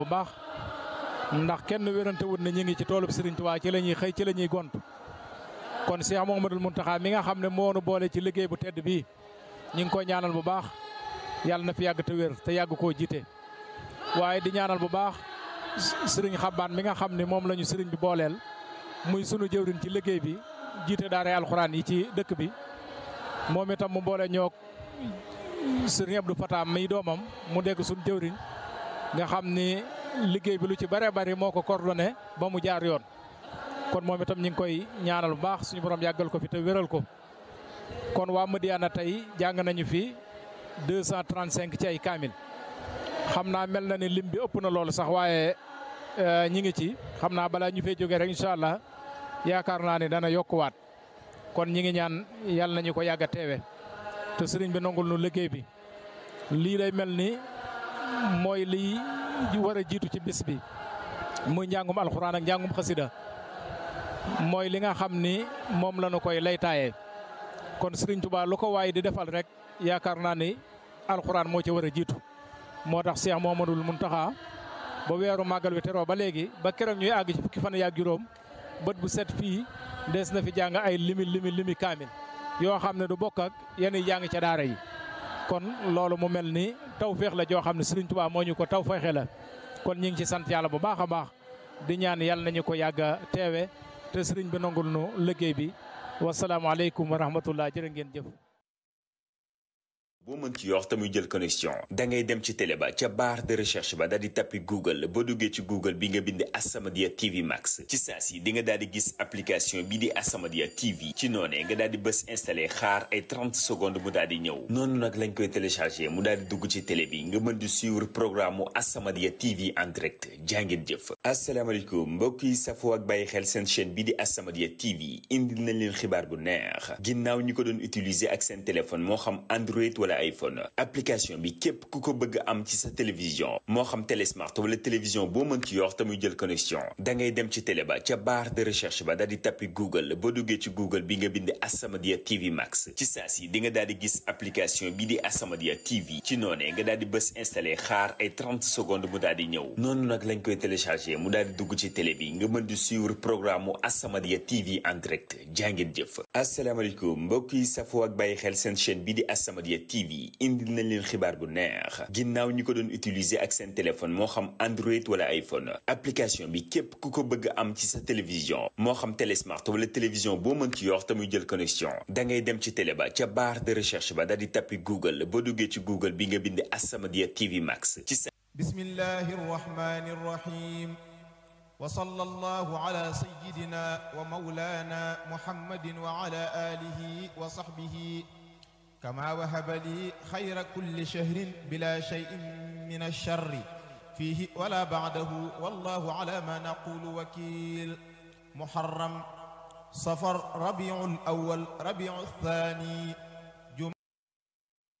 bu baax ndax kenn wérante wut na ñu ngi ci toolub Serigne Touba ci la ñuy xëy ci la ñuy gont kon Cheikh Mouhamadoul Mountakha mi nga xam ne moo nu boole ci liggéey bu tedd bii ñu ngi ko ñaanal bu baax yàlla na fi yàgg te wér te yàgg koo jiite. waaye di ñaanal bu baax Serigne Xabaan mi nga xam ne moom la ñu Serigne bi booleel muy sunu jëwriñ ci liggéey bi jiite daara alxuraan yi ci dëkk bi moom itam mu boole ñoog Serigne Abdou Fatam mi doomam mu dégg sunu jëwriñ nga xam ni liggéey bi lu ci bëree bëri moo ko coordonné ba mu jaar yoon kon moom itam ñu ngi koy ñaanal bu baax suñu borom yàggal ko fi te wéral ko kon waa Madiyana tey jàng nañu fi 235 ci ay kaamil xam naa mel na ni lim bi ëpp na loolu sax waaye ñi ngi ci xam naa balaa ñu fay jógee rek incha allah yaakaar naa ne dana yokkuwaat kon ñi ngi ñaan yàlla nañu ko yàgg a teewe te sëriñ bi nangul nu liggéey bi lii lay mel ni mooy liy war a jiitu ci bis bi muy njàngum alxuraan ak njàngum xasida mooy li nga xam ni moom la ñu koy laytaayee kon Serigne Touba lu ko waay di defal rek yaakaar naa ni alxuraan moo ci war a jiitu moo tax Cheikh Mouhamadoul Mountakha ba weeru màggal wi teroo ba léegi ba keroog ñuy àgg ci fukki fan yaak juróom bët bu set fii des na fi jàng ay limi limi limi kaamil yoo xam ne du bokk ak yenn jàng ca daara yi kon loolu mu mel ni taw féex la joo xam ne Serigne Touba moo ñu ko taw feexe la kon ñu ngi ci sant yàlla bu baax a baax di ñaan yàlla nañu ko yàgg a teewe te sëriñ bi nangul nu liggéey bi wasalaamaaleykum wa rahmatullah jërë ngeen jëf. boo mën ci yor te muy jël connexion da ngay dem ci télé ba ca barre de recherche ba daal di tappi google boo duggee ci google bi nga bind As-Samadiyya TV Max ci saa si di nga daal di gis application bi di As-Samadiyya TV ci noonee nga daal di bës installé xaar ay 30 secondes mu daal di ñëw noonu nag lañ koy téléchargé mu daal di dugg ci télé bi nga mën di suivre programme mu As-Samadiyya TV en direct jàngeen jëf asalaamaaleykum mbokk yi safoo ak bàyyi xel seen chaîne bi di As-Samadiyya TV indil nañ leen xibaar bu neex ginnaaw ñi ko doon utiliser ak seen téléphone moo xam Android wala iPhone application bi képp ku ko bëgg am ci sa télévision moo xam télé smart wala télévision boo mën ci yor te muy jël connexion da ngay dem ci télé ba ca barre de recherche ba daal di tappi google boo duggee ci google bi nga bind As-Samadiyya TV Max ci saa si di nga daal di gis application bi di As-Samadiyya TV ci noonee nga daal di bës installé xaar ay 30 secondes mu daal di ñëw noonu nag lañ koy téléchargé mu daal di dugg ci télé bi nga mën di suivre programme mu As-Samadiyya TV en direct jàngeen jëf asalaamaaleykum mbokk yi safoo ak bàyyi xel seen chaîne bi di As-Samadiyya TV indil nañ leen xibaar bu neex ginnaaw ñi ko doon utiliser ak seen téléphone moo xam Android wala iPhone application bi képp ku ko bëgg am ci sa télévision moo xam télé smart wala télévision boo mën ci yor te muy jël connexion da ngay dem ci télé ba ca barre de recherche ba daal di tappi google boo duggee ci google bi nga bind As-Samadiyya TV Max ci sa bismillahi rrahmani rrahim wa sallallahu ala sayyidina wa mawlana muhammadin wa ala alihi wa sahbihi كما وهب لي خير كل شهر بلا شيء من الشر فيه ولا بعده والله على ما نقول وكيل محرم صفر ربيع الأول ربيع الثاني